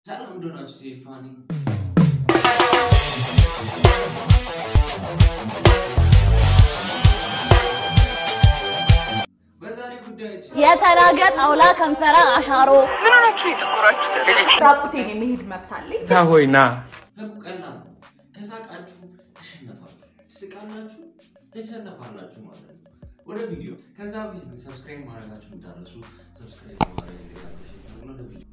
ሰላም እንደሆናችሁ ሴፋኒ በዛሬ ጉዳያችን የተላገ ጣውላ ከንፈራ አሻሮ ምን ሆናችሁ የጠቆራችሁት? ራቁቴን የመሄድ መብት አለኝ። ሆይ ና ህጉ ቀላል ነው። ከሳቃችሁ ተሸነፋችሁ፣ ትስቃላችሁ፣ ተሸነፋላችሁ ማለት ነው። ወደ ቪዲዮ ከዛ በፊት ግን ሰብስክራይብ ማድረጋችሁ እንዳረሱ ሰብስክራይብ ማድረግ እንዲያለሽ ወደ ቪዲዮ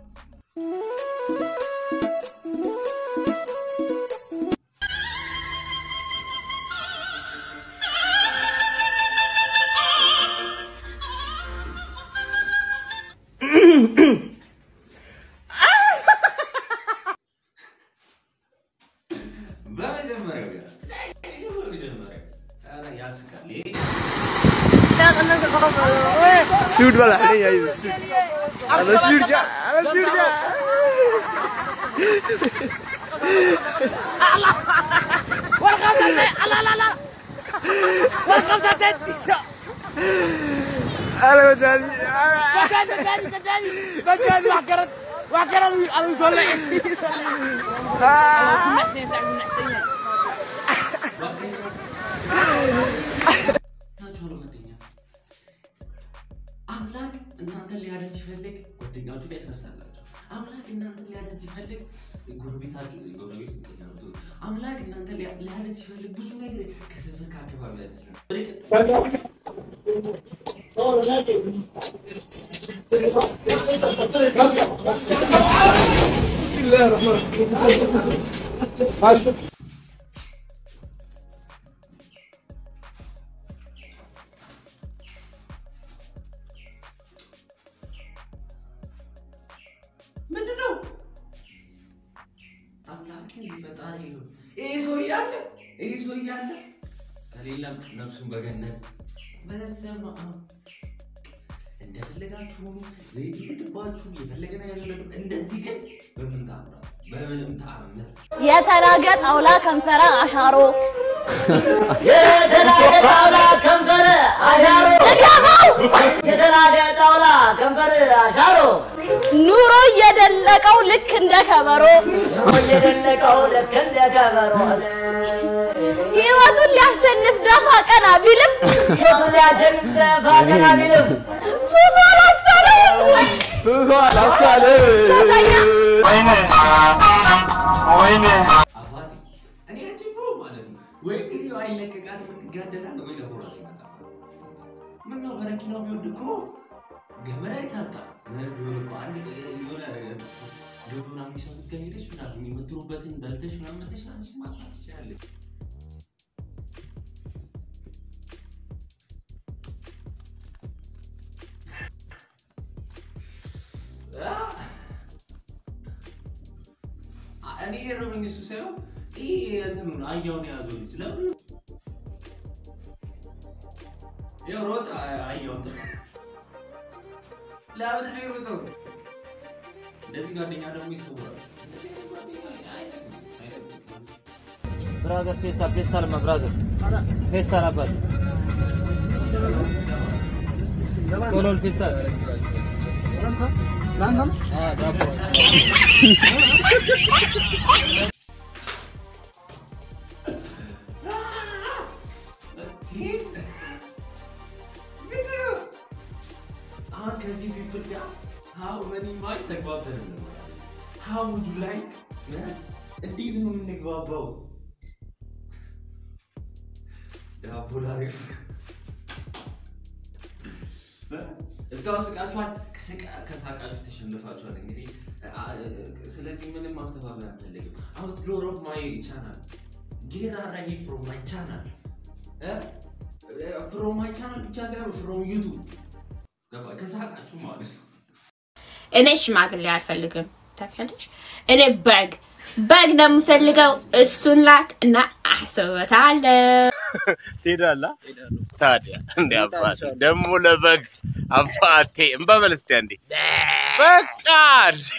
በመጀመሪያ በመጀመሪያ ኧረ ያስቃል። ይሄ सूट वाला नहीं आई अबे सूट क्या अबे सूट क्या अरे बचारी ታችኋል ጓደኛ አምላክ እናንተን ሊያደስ ሲፈልግ ጓደኛችሁ ላይ ያስነሳላችሁ። አምላክ እናንተን ሊያደስ ሲፈልግ ጎረቤታችሁ ጎረቤት ምቀኛቱ አምላክ እናንተን ሊያ- ሊያደስ ሲፈልግ ብዙ ነገር ከሰፈር ከአካባቢ ያደስላል። ወደ ቀጣይ ምንድን ነው? አምላክን ፈጣሪ ነው። ይሄ ሰው እያለ ይሄ ሰው እያለ ከሌለም ነፍሱን በገነት በስመ አብ እንደፈለጋችሁ ሁኑ። ዘይት ይልድባችሁ የፈለገ ነገር የለም። እንደዚህ ግን በምን ታምራት በምንም ተአምር የተላገ ጣውላ ከንፈራ አሻሮ የተላገ ጣውላ ከንፈር አሻሮ እገባው የተላገ ጣውላ ከንፈር አሻሮ ኑሮ እየደለቀው ልክ እንደ ከበሮ እየደለቀው ልክ እንደ ከበሮ ህይወቱን ሊያሸንፍ ደፋ ቀና ቢልም ፊቱን ሊያሸንፍ ደፋ ቀና ቢልም ሱሱ አላስቻለውም። सुसो लास्टाले ሶስተኛ አባቴ እኔ ያቺ ብሮ ማለት ነው ወይ ቪዲዮ አይለቀቃት የምትጋደላል ወይ ደግሞ ራሱ ይመጣል። ምን ነው በረኪናው ቢወድ እኮ ገመድ አይታጣም። ምን ቢሆን እኮ አንድ ቀ- የሆነ ግብሩና የሚሰሩት ጋር ሄደሽ ምናምን የምትሩበትን በልተሽ ምናምን መለሽ አንቺ ማጥፋት ትችላለች። እኔ የረመኝ እሱ ሳይሆን ይህ እንትኑን አህያውን የያዘው ልጅ ለምን ያው ሮጥ አህያውን ለምን ነው የሮጠው? እንደዚህ ጓደኛ ደግሞ ይሰውራል። እንደዚህ አይነት ጓደኛ አይጠቅምም፣ አይጠቅምም። ብራዘር ፌስታል ፌስታል ማ ብራዘር ፌስታል አባት ቶሎል ፌስታል አሁን ከዚህ ፒፕል ጋር ሀው መኒ ማች ተግባብተን እንኖራለን። ሀው ውድ ላይክ እንዴት ነው የምንግባባው? ዳቦ ላሪፍ እስካሁን ስቃችኋል። ከስቃ- ከሳቃችሁ ተሸንፋችኋል። እንግዲህ አ- ስለዚህ ምንም ማስተባበል አንፈልግም። አውትዶር ኦፍ ማይ ቻናል ጌት አራሂ ፍሮም ማይ ቻናል ፍሮም ማይ ቻናል ብቻ ሳይሆን ፍሮም ዩቱብ ገባ ከሳቃችሁ ማለት ነው። እኔ ሽማግሌ አልፈልግም። ታውቂያለሽ? እኔ በግ በግ ነው የምፈልገው። እሱን ላክ እና አስብበታለሁ። ትሄዳለህ ታዲያ እንደ አባቴ ደግሞ ለበግ አባቴ እንበበል እስቲ አንዴ በቃ እንዴ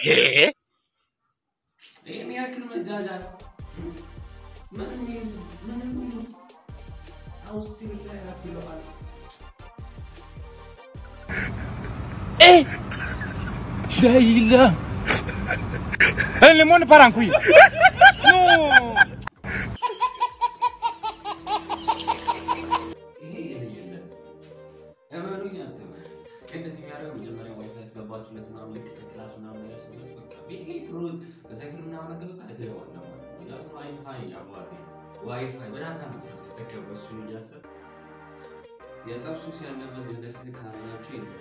ይህን ያክል መጃጃል ምንም ይሁን ምንም ይሁን አውስ ላይ ያብለዋል። لا إله El limón para cuy. No. ይሄ የለየለን እመኑኝ አትበል። እንደዚህ የሚያደርገው መጀመሪያ ዋይፋይ ያስገባችሁለት ምናምን ልክ ከክላስ ምናምን ነገር ሲመጡ በቃ ቤት ሩት በሳይክል ምናምን ነገር ወጣ ትገባለህ ማለት ነው። ያ ዋይፋይ አባቴ ዋይፋይ በዳታ ነበር የምትጠቀመው እሱን እያሰብክ የጸብ ሱስ ያለበት ደስ ካላችሁ የለም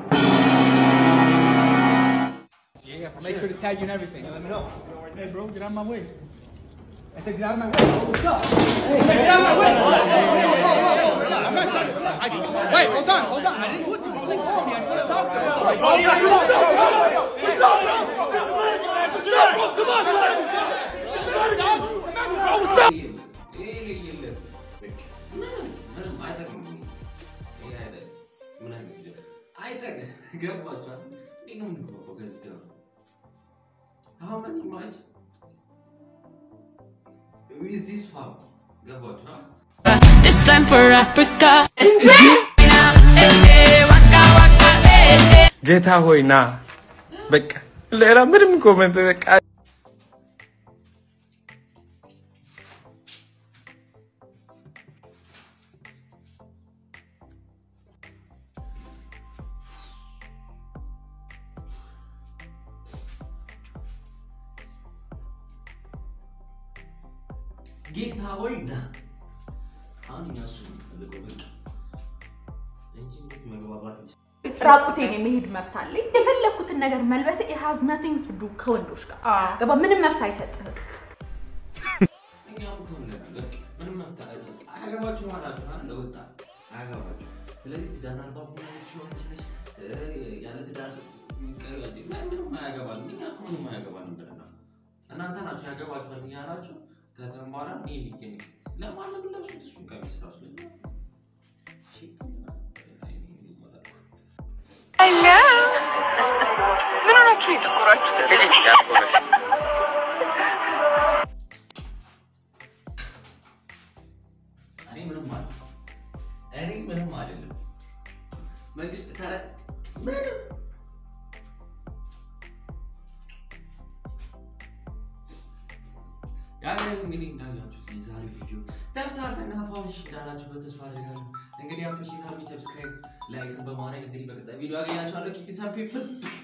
Make sure to tag you and everything. Let me know. Hey, bro, get out of my way. I said, get out of my way. Bro. What's up? Hey, I said, get out of my way. Whoa, whoa, whoa, whoa, whoa, whoa. I'm not trying to. I just, wait, hold on, hold on. I didn't do it. Bro, they called me. I just want to talk to them. Bro, you got What's up, bro? What's up, bro? Come on, man. Bro, what's up? ይሄ የለየለት በቃ ምንም ምንም አይጠቅምም። ይሄ አይጠቅም። ምን አይነት ቪዲዮ አይጠቅም። ገባችኋል? እንዴት ነው የምንግባባው ከዚህ ጋር? How many much is this from? ገባችኋል? It's time for Africa. ጌታ ሆይ ና በቃ ሌላ ምንም ኮመንት በቃ ጌታ ሆይ ና። አሁን እኛ እሱ ነው የምንፈልገው በቃ እንጂ እንዴት መግባባት እንችላለን? ራቁቴን የመሄድ መብት አለኝ። የፈለግኩትን ነገር መልበስ it has nothing to do ከወንዶች ጋር ገባ። ምንም መብት አይሰጥህም። እኛም እኮ እንላለን በቃ ምንም መፍትሄ አያገባችሁ አላችሁ አይደል? ለወጣት አያገባችሁ። ስለዚህ ትዳር አልባ ሆናችሁ አንቺ ነሽ እ፣ ያለ ትዳር ቀሪ አንቺ ምን- ምንም አያገባንም። እኛ እኮ ምንም አያገባንም ብለናል። እናንተ ናችሁ ያገባችኋል እያላችሁ ከዛም በኋላ እኔ ሊገኝ ለማንም ለብሱት እሱን ቀሚስ ራሱ ላይ ሺፕ ይሆናል። አይ፣ እኔ ይሞላል። ምን ሆናችሁ ነው የጠቆራችሁት? እኔ ምንም አለ እኔ ምንም አይደለም። መንግስት ተረ ምንም ያ እንግዲህ እንዳያችሁት የዛሬ ቪዲዮ ተፍታርተና ፋውሽ እንዳላችሁበት ተስፋ አድርጋለሁ። እንግዲህ አፕሪሼት አድርጉ፣ ሰብስክራይብ፣ ላይክ በማድረግ እንግዲህ በቀጣይ ቪዲዮ አገኛችኋለሁ። ኪፒ ሳም ፒፕል